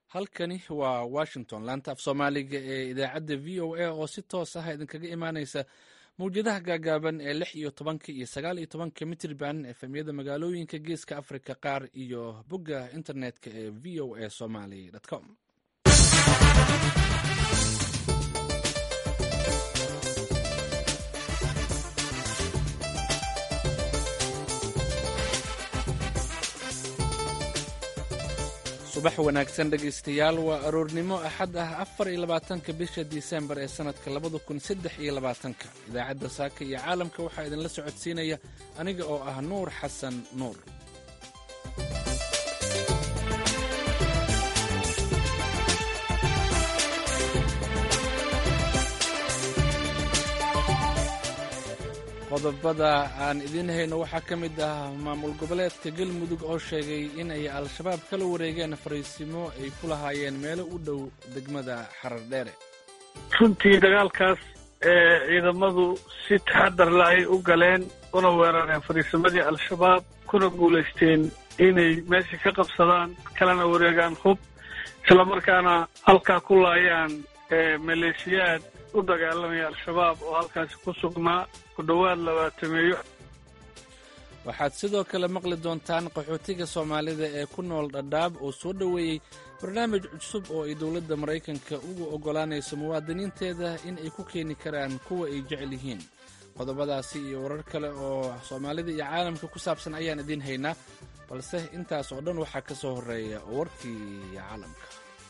halkani waa washington laanta af soomaaliga ee idaacadda v o a oo si toos ah idinkaga imaaneysa mawjadaha gaagaaban ee lix iyo tobanka iyo sagaal iyo tobanka mitrban efemyada magaalooyinka geeska africa qaar iyo bogga internetka ee v o a somaly com subax wanaagsan dhegaystayaal waa aroornimo axad ah afar iyo labaatanka bisha disembar ee sannadka labada kun saddex iyo labaatanka idaacadda saaka iyo caalamka waxaa idinla socodsiinaya aniga oo ah nuur xasan nuur qodobada aan idiin hayno waxaa ka mid ah maamul goboleedka galmudug oo sheegay in ay al-shabaab kala wareegeen fariisimo ay ku lahaayeen meelo u dhow degmada xarar dheere runtii dagaalkaas ee ciidamadu si taxadar la ay u galeen una weerareen fariisimadii al-shabaab kuna guulaysteen inay meesha ka qabsadaan kalena wareegaan hub islamarkaana halkaa ku laayaan maleeshiyaad u dagaalamaya al-shabaab oo halkaasi ku sugnaa ku dhowaad labaatameeyo waxaad sidoo kale maqli doontaan qaxootiga soomaalida ee ku nool dhadhaab oo soo dhoweeyey barnaamij cusub oo ay dowladda maraykanka ugu oggolaanayso muwaadiniinteeda in ay ku keeni karaan kuwa ay jecel yihiin qodobadaasi iyo warar kale oo soomaalida iyo caalamka ku saabsan ayaan idiin haynaa balse intaas oo dhan waxaa ka soo horreeya warkii caalamka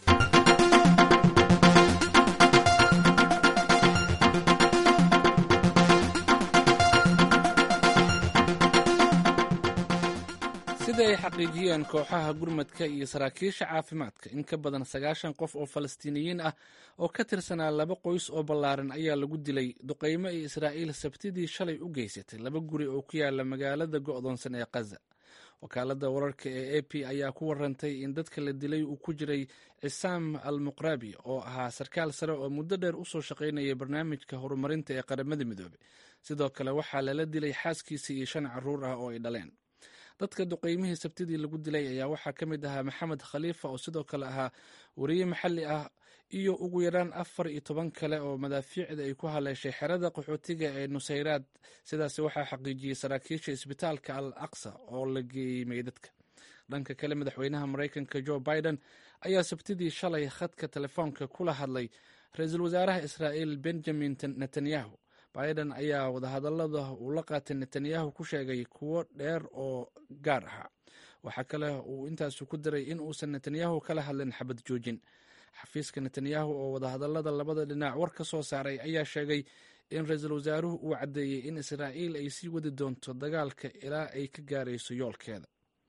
sida ay xaqiijiyeen kooxaha gurmadka iyo saraakiisha caafimaadka in ka badan sagaashan qof oo falastiiniyiin ah oo ka tirsanaa laba qoys oo ballaaran ayaa lagu dilay duqaymo ay israa'iil sabtidii shalay u geysatay laba guri oo ku yaala magaalada go'doonsan ee khaza wakaaladda wararka ee a p ayaa ku warantay in dadka la dilay uu ku jiray cisaam al muqrabi oo ahaa sarkaal sare oo muddo dheer u soo shaqaynayay barnaamijka horumarinta ee qaramada midoobey sidoo kale waxaa lala dilay xaaskiisa iyo shan carruur ah oo ay dhaleen dadka duqaymihii sabtidii lagu dilay ayaa waxaa ka mid ahaa maxamed khaliifa oo sidoo kale ahaa wariye maxalli ah iyo ugu yaraan afar iyo toban kale oo madaafiicda ay ku haleeshay xerada qaxootiga ee nusayraad sidaas waxaa xaqiijiyey saraakiisha isbitaalka al aqsa oo la geeyey meydadka dhanka kale madaxweynaha maraykanka jo biden ayaa sabtidii shalay khadka telefoonka kula hadlay ra-iisul wasaaraha israa'iil benjamin netanyahu biden ayaa wadahadallada uu la qaatay netanyahu ku sheegay kuwo dheer oo gaar ahaa waxaa kale uu intaasu ku daray in uusan netanyahu kala hadlin xabad joojin xafiiska netanyahu oo wadahadallada labada dhinac war ka soo saaray ayaa sheegay in ra-iisul wasaaruhu uu caddeeyey in israa'iil ay sii wadi doonto dagaalka ilaa ay ka gaarayso yoolkeeda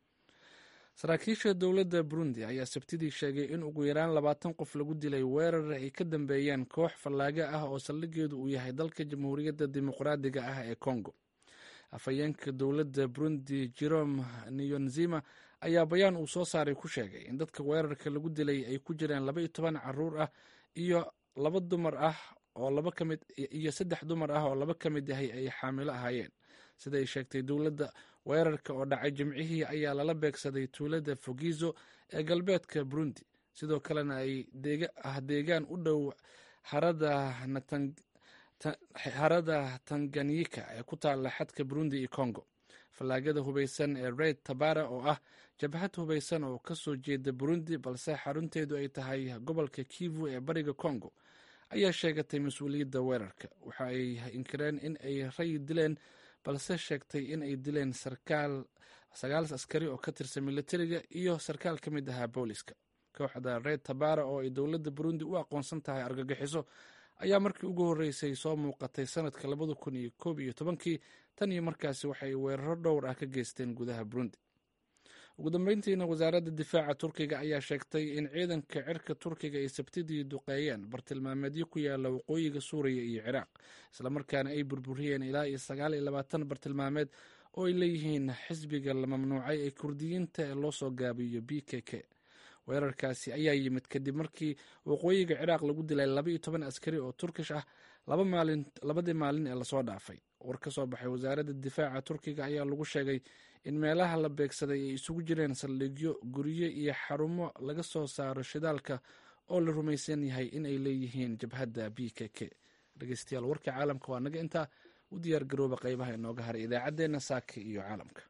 saraakiisha dowladda burundi ayaa sabtidii sheegay in ugu yaraan labaatan qof lagu dilay weerar ay ka dambeeyeen koox fallaaga ah oo saldhigeedu uu yahay dalka jamhuuriyadda dimuqraadiga ah ee congo afhayeenka dowladda burundi jerome niyonzima ayaa bayaan uu soo saaray ku sheegay in dadka weerarka lagu dilay ay ku jiraan laba iyo toban caruur ah iyo laba dumar ah oo laba ka mid iyo saddex dumar ah oo laba ka mid yahay ay xaamilo ahaayeen siday sheegtay dowladda weerarka oo dhacay jimcihii ayaa lala beegsaday tuulada fogizo ee galbeedka burundi sidoo kalena ay ah deegaan u dhow harada tanganyika ee ku taala xadka burundi iyo congo fallaagada hubaysan ee red tabara oo ah jabhad hubaysan oo ka soo jeeda burundi balse xarunteedu ay tahay gobolka kivu ee bariga congo ayaa sheegatay mas-uuliyadda weerarka waxa ay inkireen in ay ray dileen balse sheegtay in ay dileen sarkaal sagaal askari oo ka tirsan militariga iyo sarkaal ka mid ahaa booliska kooxda red tabara oo ay dowladda burundi u aqoonsan tahay argagixiso ayaa markii ugu horreysay soo muuqatay sanadka labada kun iyo koob iyo tobankii tan iyo markaasi waxay weeraro dhowr ah ka geysteen gudaha burundi ugu dambeyntiina wasaaradda difaaca turkiga ayaa sheegtay in ciidanka cirka turkiga ay sabtidii duqeeyeen bartilmaameedyo ku yaala waqooyiga suuriya iyo ciraaq islamarkaana ay burburiyeen ilaa iyo sagaal iyo labaatan bartilmaameed oo ay leeyihiin xisbiga la mamnuucay ee kurdiyiinta ee loo soo gaabiyo b k k weerarkaasi ayaa yimid kadib markii waqooyiga ciraaq lagu dilay laba iyo toban askari oo turkish ah labadii maalin ee lasoo dhaafay war ka soo baxay wasaaradda difaaca turkiga ayaa lagu sheegay in meelaha la beegsaday ay isugu jireen saldhigyo guryo iyo xarumo laga soo saaro shidaalka oo la rumaysan yahay in ay leeyihiin jabhadda b k k dhegeystayaal warkii caalamka waa naga intaa u diyaar garooba qeybaha inooga haray idaacaddeenna saaka iyo caalamka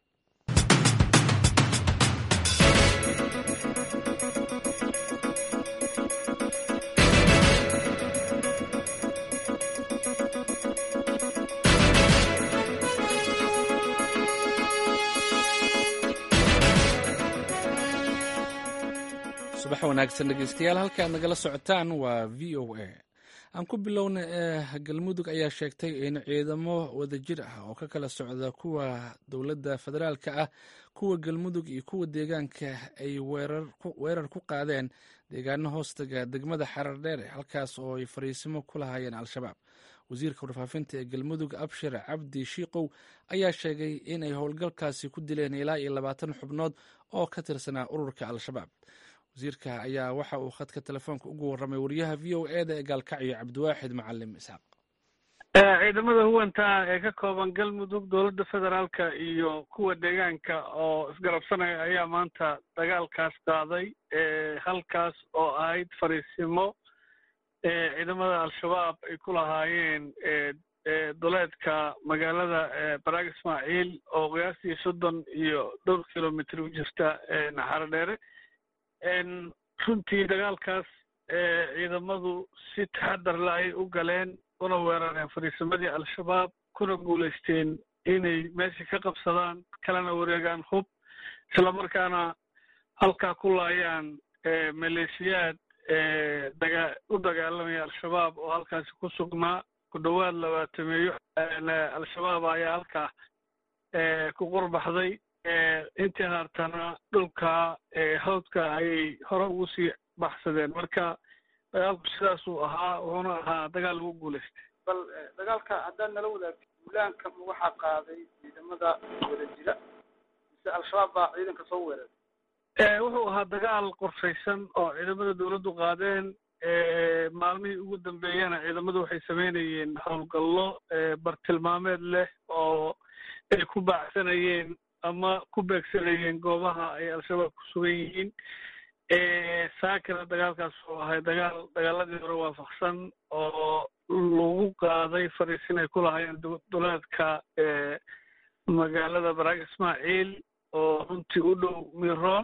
subax wanaagsan dhegeystayaal halka ad nagala socotaan waa v o a aan ku bilowna ee galmudug ayaa sheegtay in ciidamo wadajir ah oo ka kala socda kuwa dowladda federaalka ah kuwa galmudug iyo kuwa deegaanka ay weerar ku qaadeen deegaano hoostaga degmada xarardheere halkaas oo ay fariisimo ku lahaayeen al-shabaab wasiirka warfaafinta ee galmudug abshir cabdi shiikow ayaa sheegay in ay howlgalkaasi ku dileen ilaa iyo labaatan xubnood oo ka tirsanaa ururka al-shabaab wasiirka ayaa waxa uu khadka telefoonka ugu warramay wariyaha v o e da ee gaalkacyo cabdiwaaxid macalim isxaaq ciidamada huwanta ee ka kooban galmudug dowladda federaalka iyo kuwa deegaanka oo isgarabsanaya ayaa maanta dagaalkaas qaaday halkaas oo ahayd fariisimo ciidamada al-shabaab ay ku lahaayeen duleedka magaalada baraag ismaaciil oo qiyaastii soddon iyo dhowr kilomitr u jirta naxarodheere runtii dagaalkaas ciidamadu si taxadar la ay u galeen una weerareen fariisimadii al-shabaab kuna guulaysteen inay meesha ka qabsadaan kalena wareegaan hub islamarkaana halkaa ku laayaan maleeshiyaad daga u dagaalamaya al-shabaab oo halkaasi ku sugnaa ku dhowaad labaatameeyo al-shabaab ayaa halkaa ku qurbaxday intii haartana dhulka hawdka ayay hore ugu sii baxsadeen marka dagaalku sidaasuu ahaa wuxuuna ahaa dagaal lagu guulaystay bal dagaalka haddaad nala wadaagto duulaanka waxaa qaaday ciidamada wada jira mise al-shabaab baa ciidanka soo weeraray wuxuu ahaa dagaal qorshaysan oo ciidamada dowladdu qaadeen maalmihii ugu dambeeyana ciidamadu waxay sameynayeen howlgallo bartilmaameed leh oo ay ku baacsanayeen ama ku beegsanayeen goobaha ay al-shabaab ku sugan yihiin saakina dagaalkaas wuxuu ahay dagaal dagaaladii hore waafaqsan oo lagu qaaday fariisin ay ku lahaayeen duleedka magaalada baraag ismaaciil oo runtii u dhow miroon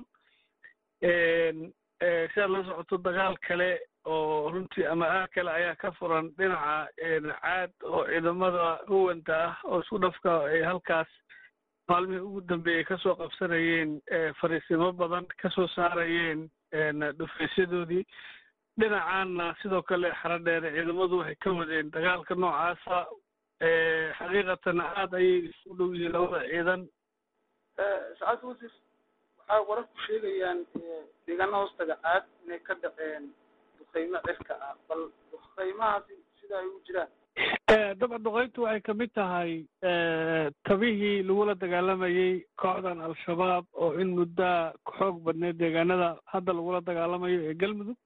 si aad la socoto dagaal kale oo runtii ama aag kale ayaa ka furan dhinaca caad oo ciidamada huwanta ah oo isku dhafka ay halkaas maalmihii ugu dambeeyey kasoo qabsanayeen fariisimo badan kasoo saarayeen dhufaysyadoodii dhinacaanna sidoo kale xaradheere ciidamadu waxay ka wadeen dagaalka noocaasa xaqiiqatan aad ayay isu dhow yihiin labada ciidan sacaadka wasiir waxaa wararku sheegayaan deegaana hoostaga caad inay ka dhaceen duqeymo cirka ah bal duqeymahaasi sida ay u jiraan dabca duqeyntu waxay ka mid tahay tabihii lagula dagaalamayey kooxdan al-shabaab oo in muddaa xoog badneed deegaanada hadda lagula dagaalamayo ee galmudug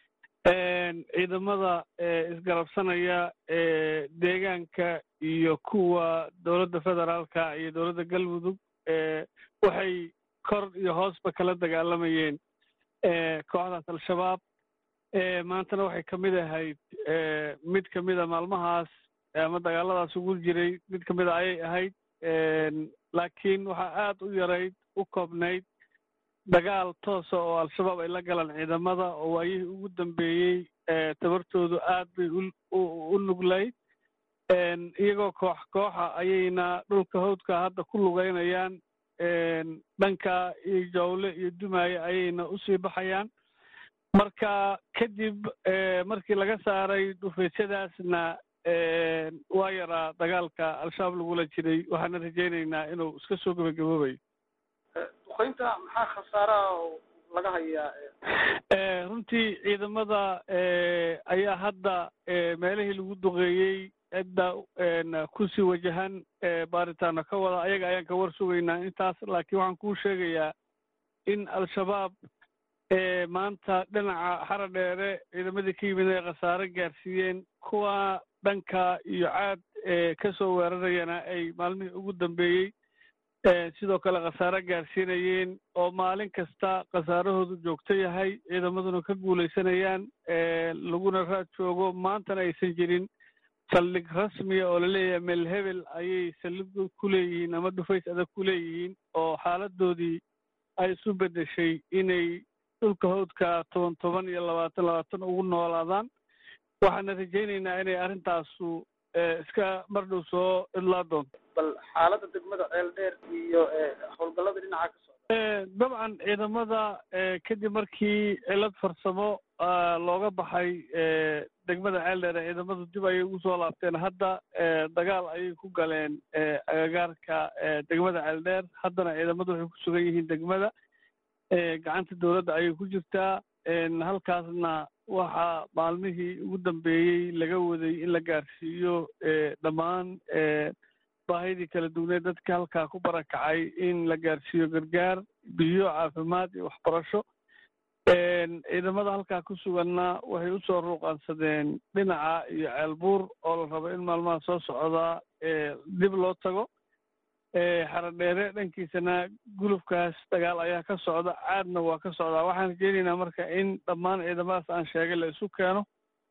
ciidamada isgarabsanaya deegaanka iyo kuwa dowladda federaalka iyo dowladda galmudug waxay kor iyo hoosba kala dagaalamayeen kooxdaas al-shabaab maantana waxay ka mid ahayd mid ka mida maalmahaas ama dagaaladaas ugu jiray mid ka mida ayay ahayd laakiin waxaa aad u yarayd u koobnayd dagaal toosa oo al-shabaab ay la galaan ciidamada oo waayihii ugu dambeeyey tabartoodu aad bay u nuglayd iyagoo koox kooxa ayayna dhulka hawdka hadda ku lugeynayaan dhanka iyo jawle iyo dumaaye ayayna usii baxayaan marka kadib markii laga saaray dhufaysyadaasna waa yaraa dagaalka al-shabaab lagula jiray waxaana rajaynaynaa inuu iska soo gebagaboobayo duqeynta maxaa khasaaraha oo laga hayaa runtii ciidamada ayaa hadda meelihii lagu duqeeyey cidda kusii wajahan baaritaano ka wada ayaga ayaan ka war sugaynaa intaas laakiin waxaan kuu sheegayaa in al-shabaab maanta dhinaca xara dheere ciidamadii ka yimid ay khasaare gaarsiiyeen kuwa dhanka iyo caad ka soo weerarayana ay maalmihii ugu dambeeyey sidoo kale khasaare gaarsiinayeen oo maalin kasta khasaarahoodu joogto yahay ciidamaduna ka guulaysanayaan laguna raad joogo maantana aysan jirin saldhig rasmiya oo laleeyahay meel hebel ayay saldhig ku leeyihiin ama dhufays adag ku leeyihiin oo xaaladoodii ay isu beddeshay inay dhulka hawdka toban toban iyo labaatan labaatan ugu noolaadaan waxaana rajaynaynaa inay arrintaasu iska mardhow soo idlaa doonto bal xaaladda degmada ceel dheer iyo howlgallada dhinaca ka socda dabcan ciidamada kadib markii cilad farsamo looga baxay degmada ceeldheer ciidamadu dib ayay ugu soo laabteen hadda dagaal ayay ku galeen agagaarka degmada ceeldheer haddana ciidamadu waxay ku sugan yihiin degmada gacanta dowladda ayay ku jirtaa halkaasna waxaa maalmihii ugu dambeeyey laga waday in la gaarsiiyo dhammaan baahidii kala duwaneed dadka halkaa ku barakacay in la gaarsiiyo gargaar biyo caafimaad iyo waxbarasho ciidamada halkaa ku suganna waxay usoo ruuqaansadeen dhinaca iyo ceelbuur oo la rabo in maalmaha soo socdaa dib loo tago xaradheere dhankiisana gulufkaas dagaal ayaa ka socda caadna waa ka socdaa waxaan rajeynaynaa marka in dhammaan ciidamadaas aan sheegay la isu keeno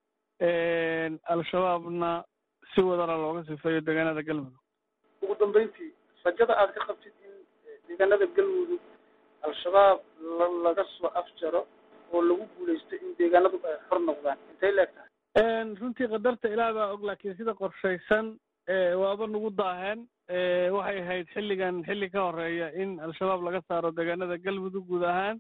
al-shabaabna si wadana looga sifeeyo deegaanada galmudug ugu dambeyntii rajada aad ka qabtid in deegaanada galmudug al-shabaab laga soo afjaro oo lagu guulaysto in deegaanadu ay xor noqdaan intay leeg tahay runtii qadarta ilaah baa og laakiin sida qorshaysan waaba nagu daaheen waxay ahayd xilligan xilli ka horeeya in al-shabaab laga saaro deegaanada galmudug guud ahaan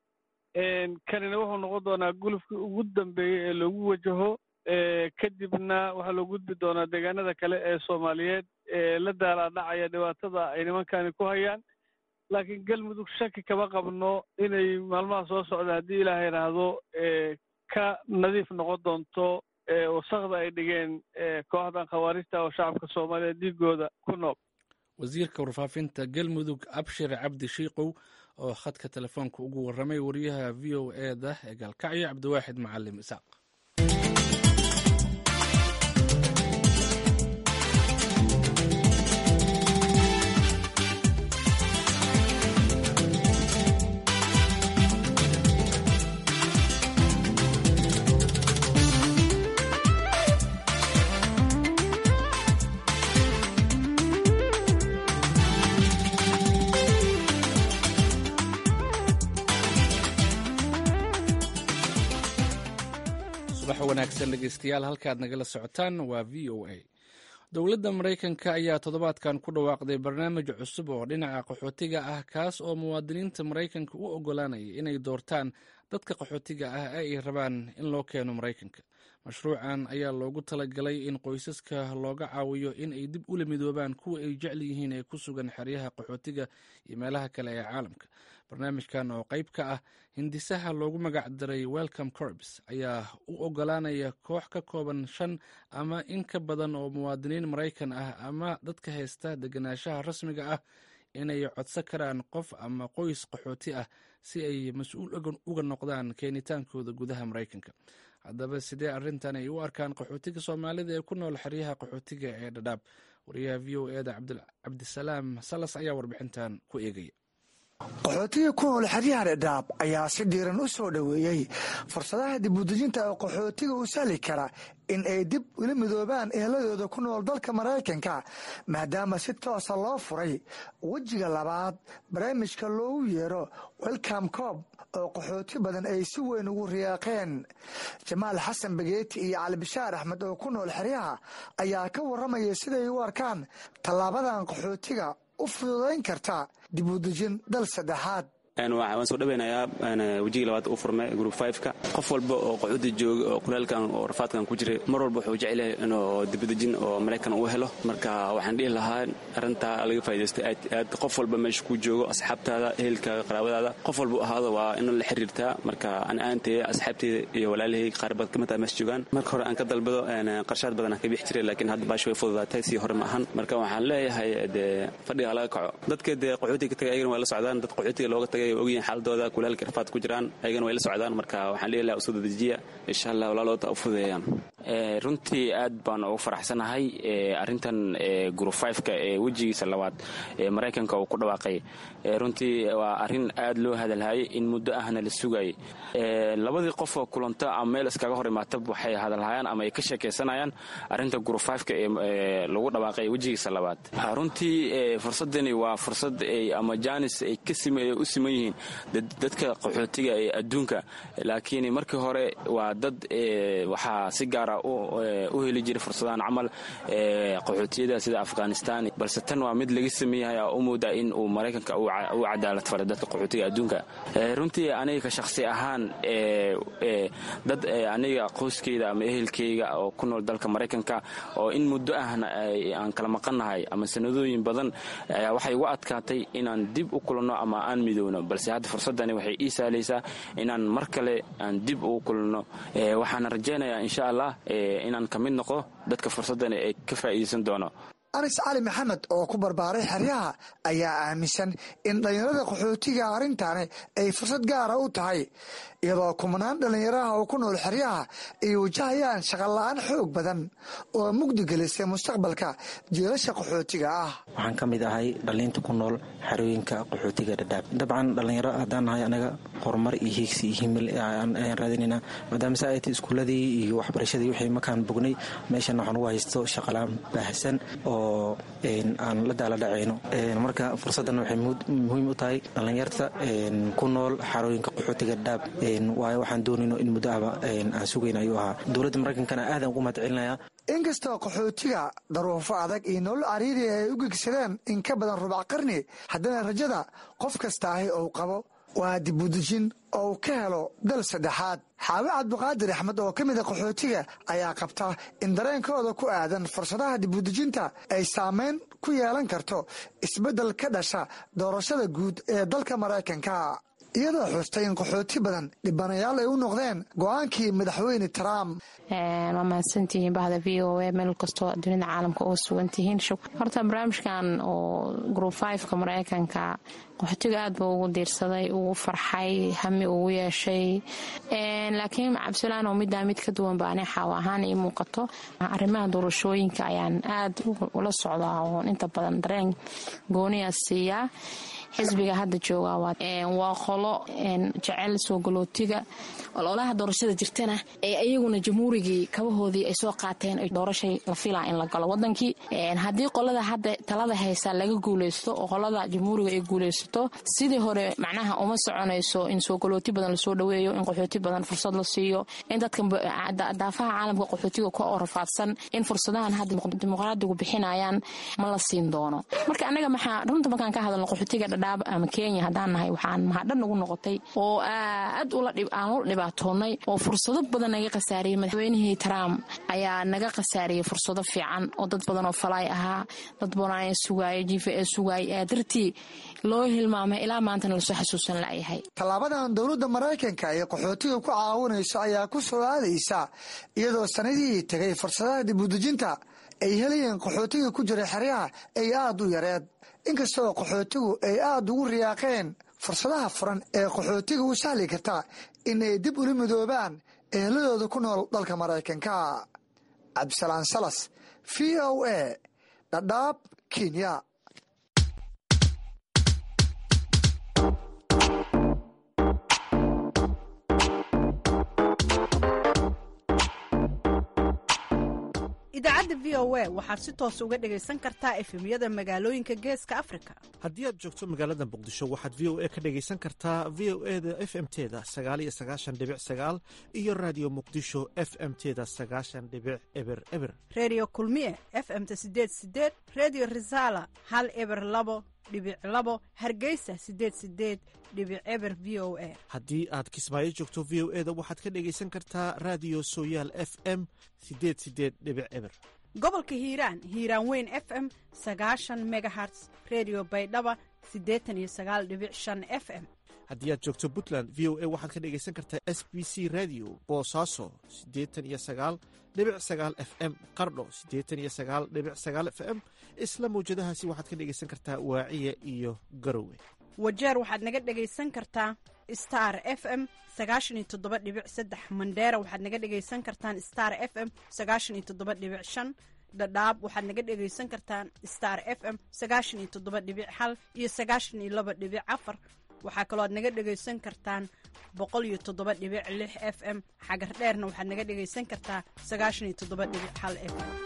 kanina wuxuu noqon doonaa gulufkii ugu dambeeyey ee loogu wajaho kadibna waxaa loo gudbi doonaa deegaanada kale ee soomaaliyeed ee la daalaadhacaya dhibaatada ay nimankani ku hayaan laakiin galmudug shaki kama qabno inay maalmaha soo socda haddii ilaaha idhaahdo ka nadiif noqon doonto wasakda ay dhigeen kooxdan khawaarijta oo shacabka soomaaliyeed dhiigooda ku nool wasiirka warfaafinta galmudug abshir cabdi shiikow oo khadka telefoonka ugu warramay wariyaha v o e da ee gaalkacyo cabdiwaaxid macalim isaaq subax wanaagsan dhegeystayaal halkaad nagala socotaan waa v o a dowladda maraykanka ayaa toddobaadkan ku dhawaaqday barnaamij cusub oo dhinaca qaxootiga ah kaas oo muwaadiniinta maraykanka u oggolaanaya inay doortaan dadka qaxootiga ah ee ay rabaan in loo keeno maraykanka mashruucan ayaa loogu talagalay in qoysaska looga caawiyo in ay dib ula midoobaan kuwa ay jecel yihiin ee ku sugan xeryaha qaxootiga iyo meelaha kale ee caalamka barnaamijkan oo qayb ka ah hindisaha loogu magac daray welcome corps ayaa u oggolaanaya koox ka kooban shan ama in ka badan oo muwaadiniin maraykan ah ama dadka haysta deganaanshaha rasmiga ah inay codsan karaan qof ama qoys qaxooti ah si ay mas-uul uga noqdaan keenitaankooda gudaha maraykanka haddaba sidee arrintan ay u arkaan qaxootiga soomaalida ee ku nool xeryaha qaxootiga ee dhadhaab wariyaha v o eda cabdisalaam salas ayaa warbixintan ku eegaya qaxootiga ku nool xeryaha dhadhaab ayaa si dhiiran u soo dhoweeyey fursadaha dibudejinta oo qaxootiga u sahli kara in ay dib ula midoobaan eheladooda ku nool dalka maraykanka maadaama si toosa loo furay wejiga labaad barnaamijka loogu yeero welcome coob oo qaxooti badan ay si weyn ugu riyaaqeen jamaal xasan bageeti iyo calibishaar axmed oo ku nool xeryaha ayaa ka warramaya siday u arkaan tallaabadan qaxootiga u fududayn karta dibudejin dal saddexaad waan soo dhaweynayaa wejigii labaad u furmay group fiveka qof walba oo qaxuudi jooga oo kulaalkan oo rafaadkan ku jiray mar walba wuxuu jecel yahay inuu dibadejin oo maraykan uu helo marka waxaan dhihi lahaa arrintaa laga faa'idaysto aad aad qof walba meesha ku joogo asxaabtaada ehelkaaga qaraabadaada qof walba ahaado waa in la xiriirtaa marka an aantee asxaabteyda iyo walaalahey qaar bad kamid ah meesha joogaan marka hore aan ka dalbado qarshaad badan aan ka bixi jiray laakiin hadda baashi way fududaatay sii hore ma ahan marka waxaan leeyahay dee fadhiga laga kaco dadka dee qaxuutiga ka tagay ayagana waa la socdaan dad qaxuutiga looga tagay ogyihin xaaladooda kulaalka rafaad ku jiraan ayagana way la socdaan marka waxaan leeyahay usoo dadejiya insha allah walaalooda u fududeeyaan runtii aad baan ugu faraxsanahay arintan group fiveka ee wejigiisa labaad ee maraykanka uu ku dhawaaqay runtii waa arin aad loo hadalhayay in muddo ahna la sugayay labadii qofoo kulanta ama meel iskaga hor imaata waxay hadalhayaan ama ay ka sheekaysanayaan arinta group fiveka ee lagu dhawaaqay wejigiisa labaad runtii fursadani waa fursad ama janis ay u siman yihiin dadka qaxootiga ee adduunka laakiin markii hore waa dad waxaa si gaara u heli jiray fursadahan camal qaxootiyada sida afghanistan balse tan waa mid laga sameeyahay oo u moodaa in uu maraykanka u cadaalad faray dadka qaxootiga adduunka runtii aniga ka shakhsi ahaan dad aniga qoyskeyda ama ehelkeyga oo ku nool dalka maraykanka oo in muddo ahna aan kala maqannahay ama sanadooyin badan ayaa waxay igu adkaatay inaan dib u kulanno ama aan midowno balse hadda fursadani waxay ii sahlaysaa inaan mar kale aan dib ugu kulanno waxaana rajaynayaa insha allah inaan ka mid noqo dadka fursadani ay ka faa'iidaysan doono anis cali maxamed oo ku barbaaray xeryaha ayaa aaminsan in dhallinyarada qaxootiga arrintaani ay fursad gaara u tahay iyadoo kumanaan dhallinyaraha oo ku nool xeryaha ay wajahayaan shaqola-aan xoog badan oo mugdi gelisay mustaqbalka jiilasha qaxootiga ah waxaan ka mid ahay dhalliinta ku nool xerooyinka qaxootiga dhadhaab dabcan dhallinyaro haddaan nahay anaga horumar iyo hiigsi iyo himil ayaan raadinaynaa maadaama sa ay tay iskuuladii iyo waxbarashadii wixii markaan bognay meeshan waxaan ugu haysto shaqalaan baahsan oo aan la daala dhacayno marka fursaddan waxay muhiim u tahay dhallinyarta ku nool xarooyinka qaxootiga dhadhaab waayo waxaan doonayno in muddo ahba aan sugayn ayuu ahaa dowladda maraykankana aadaan ugu mahad celinayaa inkastoo qaxootiga daruufo adag iyo nolol cariiri ay u gegsadeen in ka badan rubac qarni haddana rajada qof kastaahi uu qabo waa dibudejin oo uu ka helo dal saddexaad xaawe cabdiqaadir axmed oo ka mida qaxootiga ayaa qabta in dareenkooda ku aadan fursadaha dibudejinta ay saameyn ku yeelan karto isbeddel ka dhasha doorashada guud ee dalka maraykanka iyadoo xustay in qaxooti badan dhibanayaal ay u noqdeen go-aankii madaxweyne trump waa mahadsantihiin bahda v o a meel kastoo dunida caalamka oo sugan tihiin horta barnaamijkan oo group fiveka maraykanka qaxootiga aad buu ugu diirsaday ugu farxay hami ugu yeeshay laakiin cabdisalaan oo middaa mid ka duwan ba ani xaaw ahaan ii muuqato arrimaha doorashooyinka ayaan aad ula socdaa oo inta badan dareen gooniya siiyaa xisbiga hadda jooga waa qolo jecel soo galootiga ololaha doorashada jirtana ee iyaguna jamhuurigii kabahoodii ay soo qaateen doorashay la filaa in la galo wadankii haddii qolada hadda talada haysa laga guuleysto oo qolada jamhuuriga ay guuleysato sidii hore macnaha uma soconayso in soo galooti badan lasoo dhaweeyo in qaxooti badan fursad la siiyo in dadka daafaha caalamka qaxootiga ka oo rafaadsan in fursadahan hadda dimuqraadigu bixinayaan ma la siin doono marka anaga maxaa runta markaan ka hadalno qaxootiga dhadhaab ama kenya haddaan nahay waxaan mahadhan nagu noqotay oo aad aan ula dhibaatoonay oo fursado badan naga khasaariyey madaxweynihii trump ayaa naga khasaariyey fursado fiican oo dad badan oo falaay ahaa dad badan sugaaya jiifa ee sugaayay ee dartii loo hilmaamay ilaa maantana lasoo xasuusan layahay tallaabadan dowladda maraykanka ee qaxootiga ku caawinayso ayaa ku soo aadaysa iyadoo sanadihii tegay fursadaha dibudejinta ay helayeen qaxootiga ku jira xeryaha ay aad u yareed inkastoo qaxootigu ay aad ugu riyaaqeen fursadaha furan ee qaxootiga u sahli karta in ay dib ula midoobaan eheladooda ku nool dalka maraykanka cabdisalaan salas v o a dhadhaab kenya idaacadda v o a waxaad si toos uga dhegaysan kartaa efemyada magaalooyinka geeska afrika haddii aad joogto magaalada muqdisho waxaad v o a ka dhegaysan kartaa v o e da f m teda sagaaliyo sagaashan dhibic sagaal iyo raadiyo muqdisho f m teda sagaashan dhibic eber eber redio kulmiye f m-ta sideed sideed redio resala hal eber labo dhibic labo hargeysa sideed sideed dhibic eber v o a haddii aad kismaayo joogto v o e da waxaad ka dhegaysan kartaa raadiyo sooyaal f m sideed sideed dhibic eber gobolka hiiraan hiiraan weyn f m sagaashan megaherts redio baydhaba siddeetan iyo sagaal dhibic shan f m haddii aad joogto puntland v o a waxaad ka dhegaysan kartaa s b c radio boosaaso siddeetan iyo sagaal dhibic sagaal f m qardho siddeetan iyo sagaal dhibic sagaal f m isla mawjadahaasi waxaad ka dhegaysan kartaa waaciya iyo garowe wajeer waxaad naga dhegaysan kartaa star f m sagaashan iyo toddoba dhibic saddex mandheera waxaad naga dhegaysan kartaan star f m sagaashan iyo toddoba dhibic shan dhadhaab waxaad naga dhegaysan kartaan star f m sagaashan iyo toddoba dhibic hal iyo sagaashan iyo laba dhibic afar waxaa kaloo aad naga dhegaysan kartaan boqol iyo toddoba dhibic lix f m xagar dheerna waxaad naga dhegaysan kartaa sagaashan iyo toddoba dhibic hal f m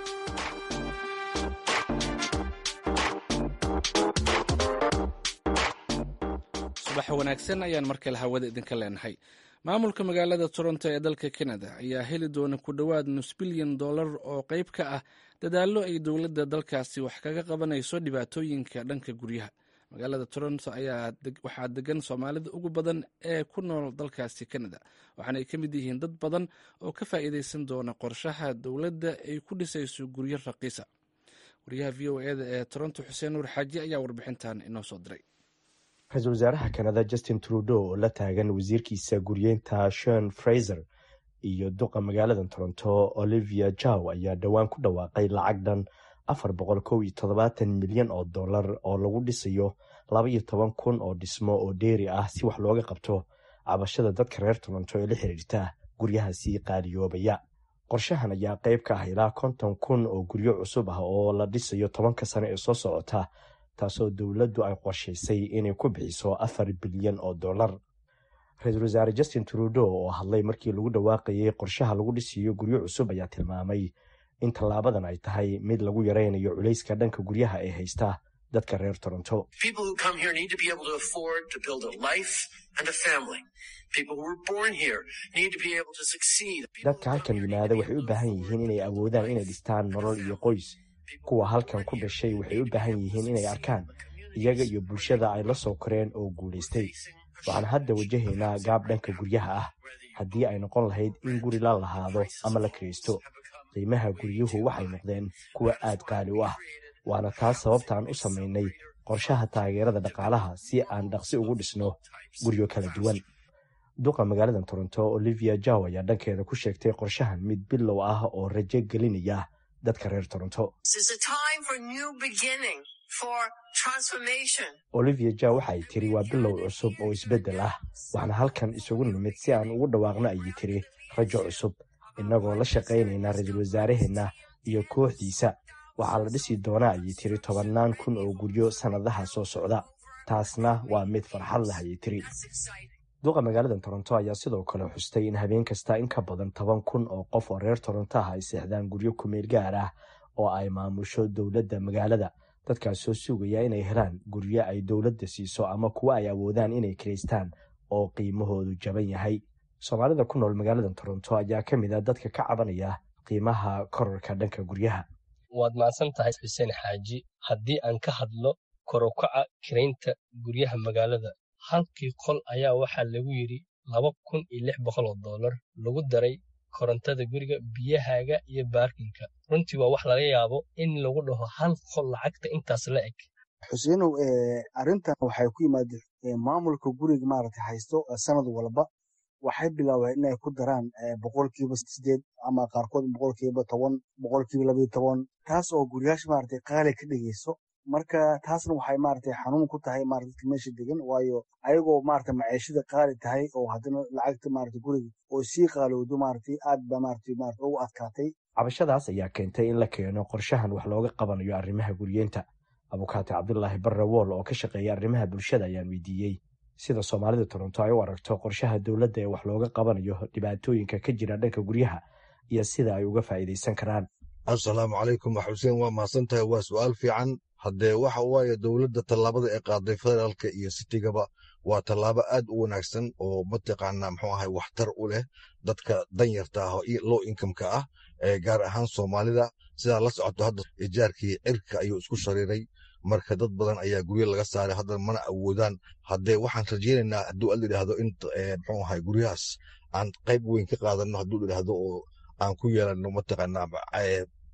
subax wanaagsan ayaan markale hawada idinka leenahay maamulka magaalada toronto ee dalka canada ayaa heli doona ku dhowaad nus bilyan dollar oo qayb ka ah dadaallo ay dowladda dalkaasi wax kaga qabanayso dhibaatooyinka dhanka guryaha magaalada toronto ayaa waxaa degan soomaalida ugu badan ee ku nool dalkaasi canada waxaana ay ka mid yihiin dad badan oo ka faa'iidaysan doona qorshaha dowladda ay ku dhisayso guryo raqiisa wariyaha v o eda ee toronto xuseen nuur xaaji ayaa warbixintan inoo soo diray ra-iisul wasaaraha kanada justin trudeau oo la taagan wasiirkiisa guryeynta shon fraiser iyo duqa magaalada toronto olivia jow ayaa dhowaan ku dhawaaqay lacag dhan afar boqol kow iyo toddobaatan milyan oo dollar oo lagu dhisayo laba iyo toban kun oo dhismo oo dheeri ah si wax looga qabto cabashada dadka reer toronto ee la xiriirta guryahaasi qaaliyoobaya qorshahan ayaa qayb ka ah ilaa konton kun oo guryo cusub ah oo la dhisayo tobanka sano ee soo socota taasoo dowladdu ay qorshaysay inay ku bixiso afar bilyan oo dollar ra-iisul wasaare justin trudeau oo hadlay markii lagu dhawaaqayay qorshaha lagu dhisiyo guryo cusub ayaa tilmaamay in tallaabadan ay tahay mid lagu yaraynayo culayska dhanka guryaha ee haysta dadka reer toronto dadka halkan yimaada waxay u baahan yihiin inay awoodaan inay dhistaan nolol iyo qoys kuwa halkan ku dhashay waxay u baahan yihiin inay arkaan iyaga iyo bulshada ay la soo koreen oo guulaystay waxaan hadda wajahaynaa gaab dhanka guryaha ah haddii ay noqon lahayd in guri la lahaado ama la kiraysto qiimaha guryuhu waxay noqdeen kuwa aad qaali u ah waana taas sababtaan u samaynay qorshaha taageerada dhaqaalaha si aan dhaqsi ugu dhisno guryo kala duwan duqa magaalada toronto olivia jow ayaa dhankeeda ku sheegtay qorshahan mid bilow ah oo rajo gelinaya dadka reer toronto olivia jow waxaay tiri waa bilow cusub oo isbeddel ah waxaana halkan isugu nimid si aan ugu dhawaaqno ayay tiri rajo cusub innagoo la shaqaynayna ra-iisul wasaaraheenna iyo kooxdiisa waxaa la dhisi doonaa ayay tiri tobannaan kun oo guryo sannadaha soo socda taasna waa mid farxad leh ayay tiri duqa magaalada toronto ayaa sidoo kale xustay in habeen kasta in ka badan toban kun oo qof oo reer toronto ah ay seexdaan guryo kumeel gaar ah oo ay maamusho dowladda magaalada dadkaas soo sugaya inay helaan guryo ay dowladda siiso ama kuwa ay awoodaan inay kiraystaan oo qiimahoodu jaban yahay soomaalida ku nool magaalada toronto ayaa ka mid a dadka ka cabanaya qiimaha korarka dhanka guryaha waad mahadsan tahay xuseen xaaji haddii aan ka hadlo korukaca kiraynta guryaha magaalada halkii qol ayaa waxaa lagu yidhi laba kun iyo lix boqol oo dollar lagu daray korontada guriga biyahaaga iyo baarkinka runtii waa wax laga yaabo in lagu dhaho hal qol lacagta intaas la eg xuseenow arrintan waxay ku yimaada maamulka guriga maaragta haysto sanad walba waxay bilaabeen inay ku daraan boqolkiiba sideed ama qaarkood boqolkiiba toban boqolkiiba labayo toban taas oo guryaasha maaragtay qaali ka dhigayso marka taasna waxay maaragtay xanuun ku tahay maaragta dadka meesha degan waayo ayagoo maaragta maciishada qaali tahay oo haddana lacagta maaragta guriga oo sii qaalowdo maaragtay aad ba maaragtay maaragta ugu adkaatay cabashadaas ayaa keentay in la keeno qorshahan wax looga qabanayo arrimaha guryeenta abukaate cabdulaahi barre wool oo ka shaqeeya arrimaha bulshada ayaan weydiiyey sida soomaalida toronto ay u aragto qorshaha dowladda ee wax looga qabanayo dhibaatooyinka ka jira dhanka guryaha iyo sida ay uga faa'iidaysan karaan assalaamu calaykum xuseen waa mahadsantahay waa su'aal fiican haddee waxa waaye dowladda tallaabada ee qaaday federaalka iyo sitigaba waa tallaabo aad u wanaagsan oo mataqaanaa muxuu ahay waxtar u leh dadka danyarta ah oo low incomeka ah ee gaar ahaan soomaalida sidaa la socoto hadda ijaarkii cirka ayuu isku shariiray marka dad badan ayaa guryo laga saaray haddana mana awoodaan haddee waxaan rajaynaynaa hadduu ad idhaahdo in muxuu ahay guryahaas aan qayb weyn ka qaadano hadduu idhaahdo oo aan ku yeelano mataqaanaa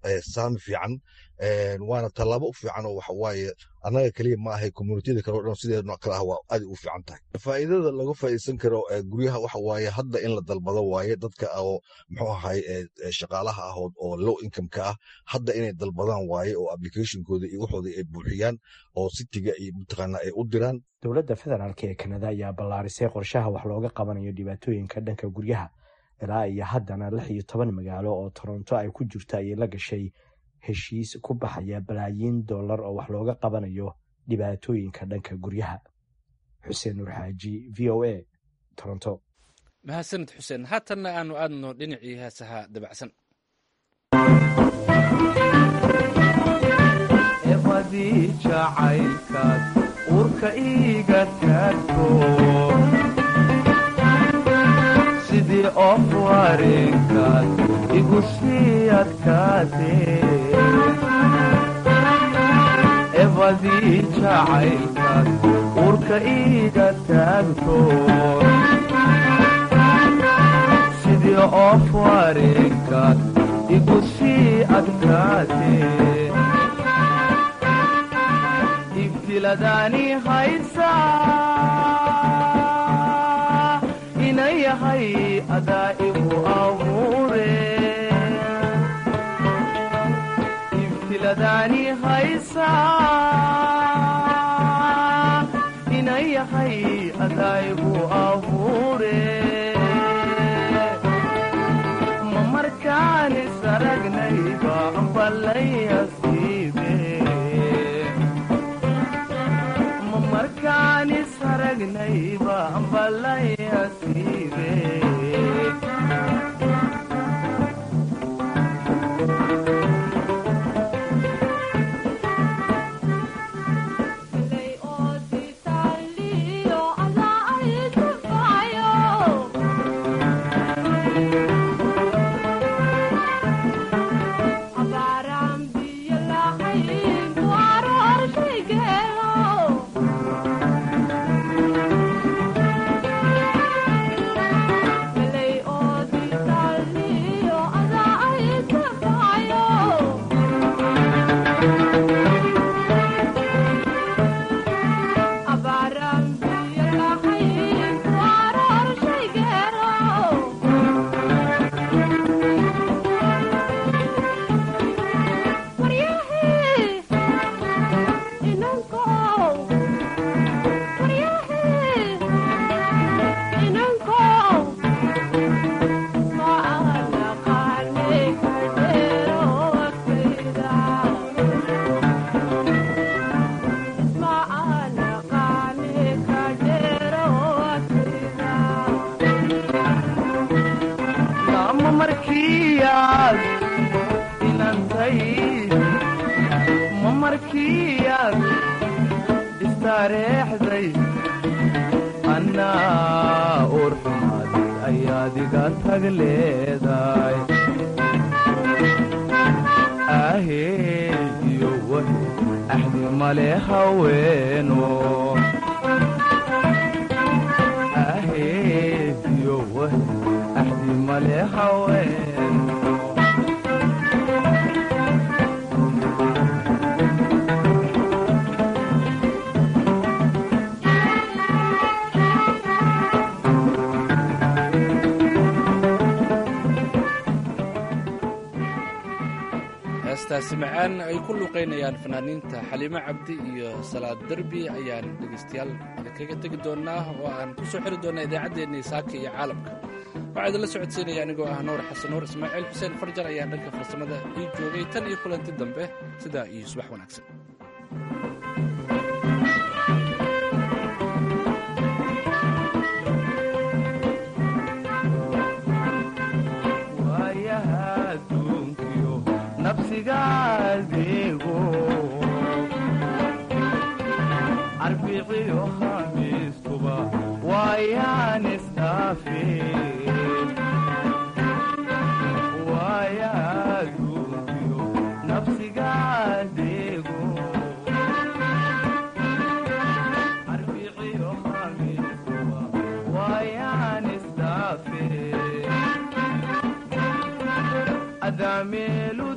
saami fiican waana tallaabo u fiican oo waxawaaye annaga keliya ma ahay communitiyada kale o dhan sideedno kale ah waa aad u fiican tahay faa'iidada laga faa'iidsan karo guryaha waxa waaye hadda in la dalbado waaye dadka oo muxuu ahay shaqaalaha ah oo low income-ka ah hadda inay dalbadaan waaye oo applicationkooda iyo waxooda ay buuxiyaan oo sitiga iyo mataqaana ay u diraan dowladda federaalk ee kanada ayaa ballaarisay qorshaha wax looga qabanayo dhibaatooyinka dhanka guryaha ilaa iyo haddana lix iyo toban magaalo oo toronto ay ku jirto ayay la gashay heshiis ku baxaya balaayiin dollar oo wax looga qabanayo dhibaatooyinka dhanka guryaha xuseen nuur xaaji v o a toronto mahadsanid xuseen haatanna aanu aadno dhinacii heesaha dabacsan ebadii jacaylkaad uurka iiga taagto sidii of wareenkaad igu sii adkaatee ebadii jacaylkaad uurka iiga taagto sidii of wareenkaad igu sii adkaatee ibtiladaani haysaa ina yahay adaa igu abuure ibtiladaani haysaa ina yahay adaa igu abuure ma markaani saragnayba ballayasiibe ma markaani saragnayba ballayasiibe ma markiyaad inantay ma markiyaad istareexday annaa uurxumaaday ayaad iga tag leedahay aheediyo wahe axdi male haweeno aheediyo wahe axdi male haweeno heestaasi macaan ay ku luuqaynayaan fanaaniinta xaliimo cabdi iyo salaad derbi ayaan dhegaystayaal kaga tegi doonnaa oo aan ku soo xiri doonnaa idaacaddeenii saaka iyo caalamka waxaa idinla socodsiinaya anigoo ah nuur xasan nuur ismaaciil xuseen farjar ayaa dhanka farsamada ii joogay tan iyo kulanti dambe sidaa iyo subax wanaagsan waayaha adduunkiyo nafsigaadeego arbiciyo khamiistuba waayaan isdhaafe waayaha adduunkiyo nafsigaadeego arbiciyo khamiistuba waayaan isdhaafe adameelu